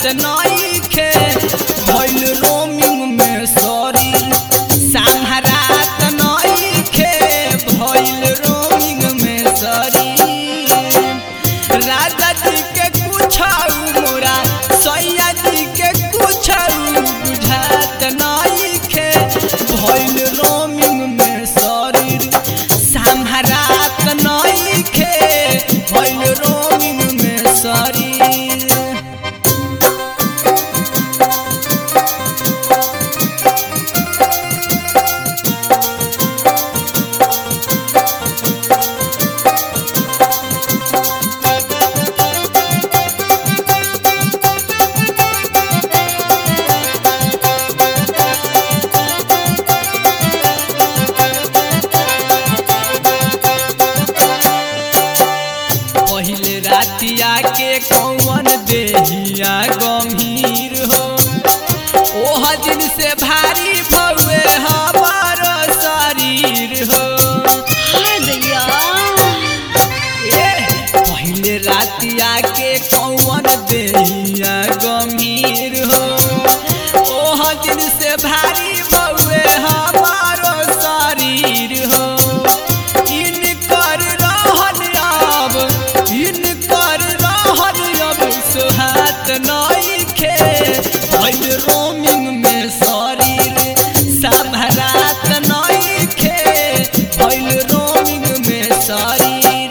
नइखे भइल रोमिंग में सॉरी संहरात नइखे भइल रोमिंग में सॉरी राजा जी के कुछ मोरा सैया जी के कुछ बुझात नइखे भइल रोमिंग में सॉरी संहरात नइखे भइल रोमिंग में सॉरी पहिले रातिया के कौन देहिया गंभीर हो ओह दिन से भारी भौए हमार शरीर हो हाय दैया ए, पहिले रातिया के कौन देहिया गंभीर हो ओह दिन से भारी भौए हमार शरीर हो इनकर रहन अब इनकर रहन अब सुहात नइखे भइल रोमिंग में शरीर संभरात नइखे भइल रोमिंग में शरीर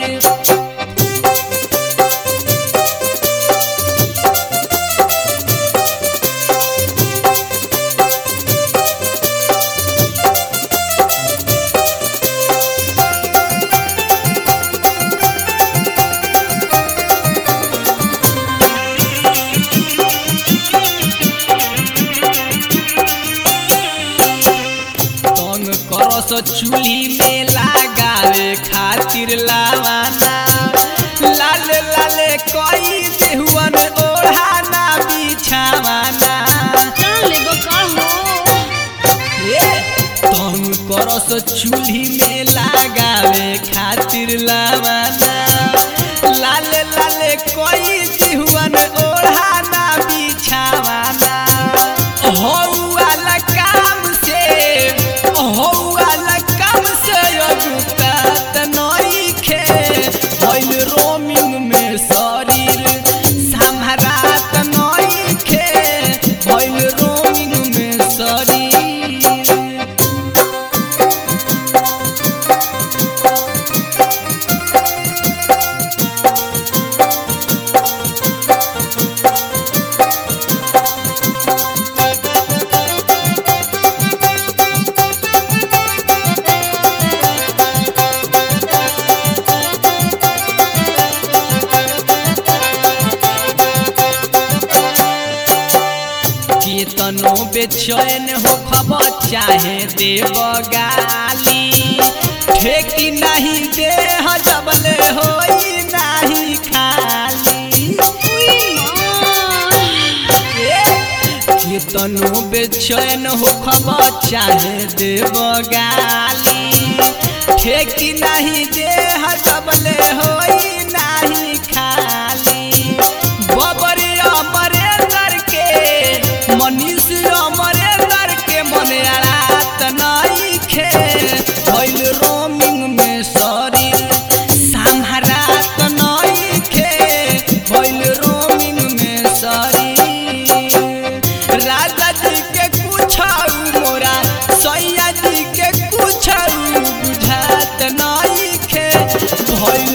तंग करस चूल्ही में लगावे खातिर लावाना लाल लाल कई देहुअन ओढ़ाना बिछावाना जान लेबो का हो ए, तंग करस चूल्ही में लगावे खातिर लावाना लाल लाल कई देहुअन ओढ़ाना बिछावाना हौ वाला काम से हौ वाला काम से अजुतात नइखे भइल रोमिंग में शरीर संभरात नइखे भइल रोमिंग में शरीर केतनो बेचैन हो खबर चाहे देव गाली ठेकी नहीं दे जबले होई नहीं खाली उई मां ए, केतनो बेचैन हो खबर चाहे देव गाली ठेकी नहीं दे जबले होई नहीं खाली बबरी अमरेंद्र के मनीष अमरेंद्र के मन अड़ात नइखे भइल रोमिंग में शरीर संहरात नइखे भइल रोमिंग में शरीर राजा जी के कुछ मोरा सैया जी के कुछ बुझात नइखे भइल